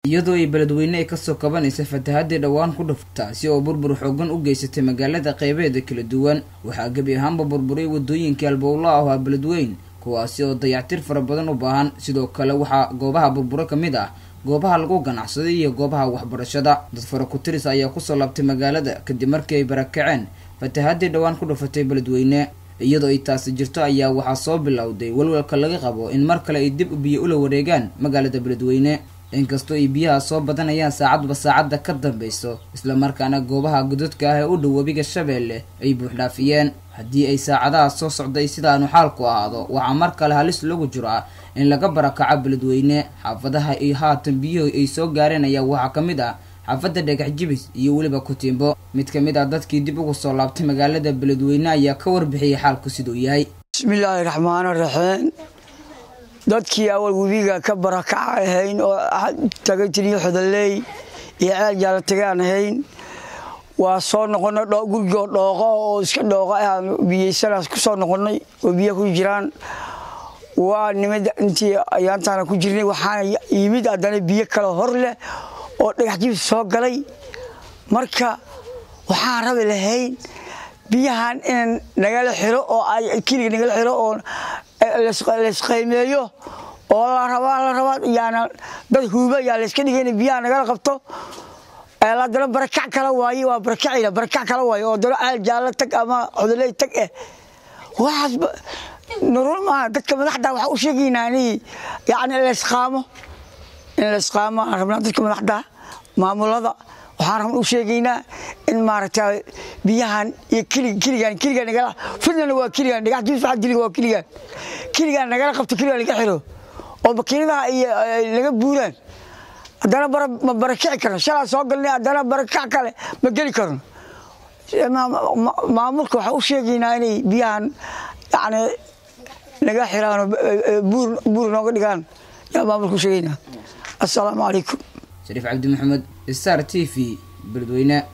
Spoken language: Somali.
iyadoo ay beledweyne ay kasoo kabanaysa fatahaddii dhowaan ku dhuf taasi oo burbur xoogan u geysatay magaalada qeybeeda kala duwan waxaa gebi ahaanba burburay wadooyinkii albowla ah waa beledweyn kuwaasi oo dayactir fara badan u baahan sidoo kale waxaa goobaha burburo ka mid ah goobaha lagu ganacsaday iyo goobaha waxbarashada dad fara ku-tiris ayaa kusoo laabtay magaalada kadib markii ay barakaceen fatahaddii dhowaan ku dhufatay beledweyne iyadoo ay taasi jirto ayaa waxaa soo bilowday walwalka laga qabo in mar kale ay dib biyo ula wareegaan magaalada beledweyne inkastoo ay biyaha soo badanayaan saacadba saacadda ka dambeyso islamarkaana goobaha godadka ah ee u dhow webiga shabeelle ay buuxdhaafiyeen haddii ay saacadaha soo socday sidaanu xaalku ahaado waxaa mar kale halis lagu jiraa in laga barakaco beledweyne xaafadaha ay haatan biyuhu ay soo gaareen ayaa waxaa ka mid ah xaafadda dhagax jibis iyo weliba kutiimbo mid ka mid ah dadkii dib ugu soo laabtay magaalada beledweyne ayaa ka warbixiyay xaalku siduu yahay bismillaahi raxmaani raxiim dadkii awal webiga ka barakaca ahayn oo tagay tiriyo xodoley iyo ceel jaala tagaan ahayn waa soo noqonay gurigoo dhooqo oo iska dhooqo ah biyeysanaas ku soo noqonay oo biyo ku jiraan waa nimid intii ayaantaana ku jirnay waxaana yimid haddana biyo kale hor leh oo dhagax jibis soo galay marka waxaan rabi lahayn biyahan in nagala xiro oo keliga nagala xiro oo laysqaymeeyo oo la rabaa la rabaa yaana dad huuba yaa layska dhigayna biyaha nagala qabto haddana barakac kala waaye waa barakacayna barakac kala waaye oo dana ceel jaallo tag ama xodoley tag eh waxaas nurul maaha dadka madaxda waxaa u sheegaynaa in yani laysqaamo in laysqaamo aan rabnaa dadka madaxda maamulada waxaan rabna u sheegaynaa in maaragta biyahan iyo keligan keligan nagala fidnana waa keligan dhagax jibis waxaa diliga waa keligan keligan nagala qabto keligan laga xiro oo makiinadaha iyo laga buuraan haddana ma barakici karno shalaa soo galnay haddana barakac kale ma geli karno maamulka waxaa u sheegaynaa inay biyahan yani naga xiraan buur nooga dhigaan yaa maamulka u sheegaynaa assalaamu calaykum shariif cabdi maxamed star t v beledweyne